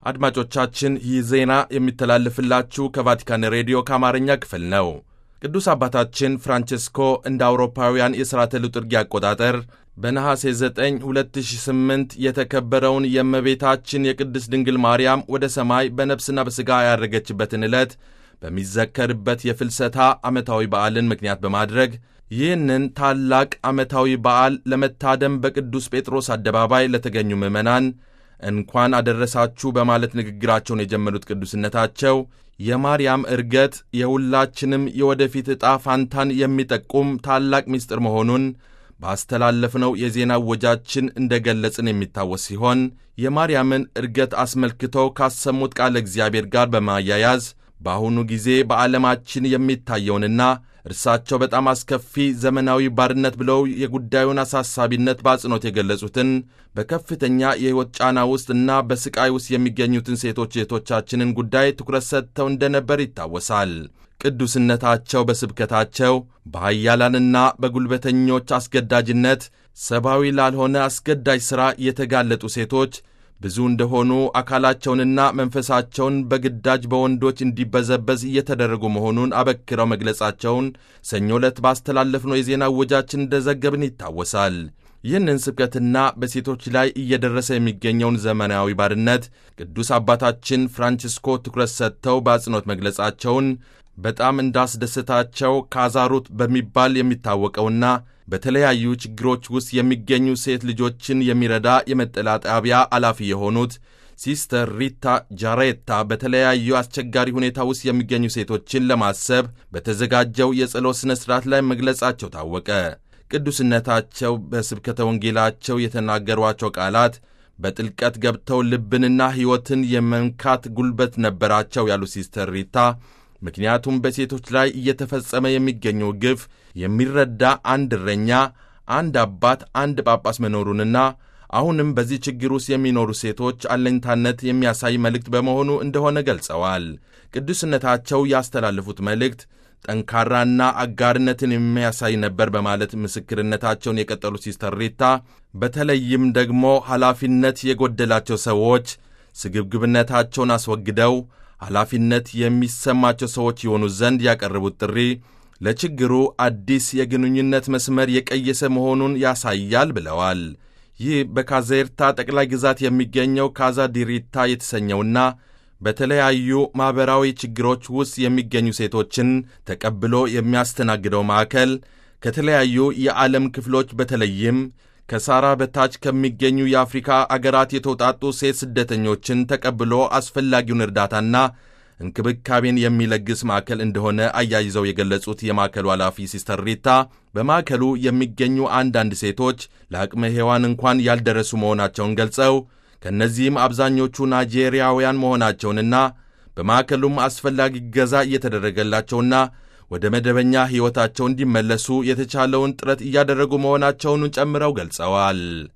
አድማጮቻችን ይህ ዜና የሚተላለፍላችሁ ከቫቲካን ሬዲዮ ከአማርኛ ክፍል ነው። ቅዱስ አባታችን ፍራንቼስኮ እንደ አውሮፓውያን የሥርዓተ ልጥርጊያ አቆጣጠር በነሐሴ 9 2008 የተከበረውን የእመቤታችን የቅድስት ድንግል ማርያም ወደ ሰማይ በነፍስና በሥጋ ያረገችበትን ዕለት በሚዘከርበት የፍልሰታ ዓመታዊ በዓልን ምክንያት በማድረግ ይህንን ታላቅ ዓመታዊ በዓል ለመታደም በቅዱስ ጴጥሮስ አደባባይ ለተገኙ ምዕመናን እንኳን አደረሳችሁ በማለት ንግግራቸውን የጀመሩት ቅዱስነታቸው የማርያም ዕርገት የሁላችንም የወደፊት ዕጣ ፋንታን የሚጠቁም ታላቅ ምስጢር መሆኑን ባስተላለፍነው የዜና ወጃችን እንደ ገለጽን የሚታወስ ሲሆን የማርያምን ዕርገት አስመልክተው ካሰሙት ቃለ እግዚአብሔር ጋር በማያያዝ በአሁኑ ጊዜ በዓለማችን የሚታየውንና እርሳቸው በጣም አስከፊ ዘመናዊ ባርነት ብለው የጉዳዩን አሳሳቢነት በአጽንኦት የገለጹትን በከፍተኛ የሕይወት ጫና ውስጥ እና በስቃይ ውስጥ የሚገኙትን ሴቶች እህቶቻችንን ጉዳይ ትኩረት ሰጥተው እንደነበር ይታወሳል። ቅዱስነታቸው በስብከታቸው በኃያላንና በጉልበተኞች አስገዳጅነት ሰብአዊ ላልሆነ አስገዳጅ ሥራ የተጋለጡ ሴቶች ብዙ እንደሆኑ አካላቸውንና መንፈሳቸውን በግዳጅ በወንዶች እንዲበዘበዝ እየተደረጉ መሆኑን አበክረው መግለጻቸውን ሰኞ ዕለት ባስተላለፍነው የዜና ወጃችን እንደዘገብን ይታወሳል። ይህንን ስብከትና በሴቶች ላይ እየደረሰ የሚገኘውን ዘመናዊ ባርነት ቅዱስ አባታችን ፍራንቺስኮ ትኩረት ሰጥተው በአጽንኦት መግለጻቸውን በጣም እንዳስደሰታቸው ካዛሩት በሚባል የሚታወቀውና በተለያዩ ችግሮች ውስጥ የሚገኙ ሴት ልጆችን የሚረዳ የመጠለያ ጣቢያ ኃላፊ የሆኑት ሲስተር ሪታ ጃሬታ በተለያዩ አስቸጋሪ ሁኔታ ውስጥ የሚገኙ ሴቶችን ለማሰብ በተዘጋጀው የጸሎት ሥነ ሥርዓት ላይ መግለጻቸው ታወቀ። ቅዱስነታቸው በስብከተ ወንጌላቸው የተናገሯቸው ቃላት በጥልቀት ገብተው ልብንና ሕይወትን የመንካት ጉልበት ነበራቸው ያሉ ሲስተር ሪታ ምክንያቱም በሴቶች ላይ እየተፈጸመ የሚገኘው ግፍ የሚረዳ አንድ እረኛ፣ አንድ አባት፣ አንድ ጳጳስ መኖሩንና አሁንም በዚህ ችግር ውስጥ የሚኖሩ ሴቶች አለኝታነት የሚያሳይ መልእክት በመሆኑ እንደሆነ ገልጸዋል። ቅዱስነታቸው ያስተላለፉት መልእክት ጠንካራና አጋርነትን የሚያሳይ ነበር በማለት ምስክርነታቸውን የቀጠሉ ሲስተር ሪታ በተለይም ደግሞ ኃላፊነት የጎደላቸው ሰዎች ስግብግብነታቸውን አስወግደው ኃላፊነት የሚሰማቸው ሰዎች የሆኑ ዘንድ ያቀረቡት ጥሪ ለችግሩ አዲስ የግንኙነት መስመር የቀየሰ መሆኑን ያሳያል ብለዋል። ይህ በካዜርታ ጠቅላይ ግዛት የሚገኘው ካዛ ዲሪታ የተሰኘውና በተለያዩ ማኅበራዊ ችግሮች ውስጥ የሚገኙ ሴቶችን ተቀብሎ የሚያስተናግደው ማዕከል ከተለያዩ የዓለም ክፍሎች በተለይም ከሳራ በታች ከሚገኙ የአፍሪካ አገራት የተውጣጡ ሴት ስደተኞችን ተቀብሎ አስፈላጊውን እርዳታና እንክብካቤን የሚለግስ ማዕከል እንደሆነ አያይዘው የገለጹት የማዕከሉ ኃላፊ ሲስተር ሪታ በማዕከሉ የሚገኙ አንዳንድ ሴቶች ለአቅመ ሔዋን እንኳን ያልደረሱ መሆናቸውን ገልጸው ከእነዚህም አብዛኞቹ ናይጄሪያውያን መሆናቸውንና በማዕከሉም አስፈላጊ ገዛ እየተደረገላቸውና ወደ መደበኛ ሕይወታቸው እንዲመለሱ የተቻለውን ጥረት እያደረጉ መሆናቸውን ጨምረው ገልጸዋል።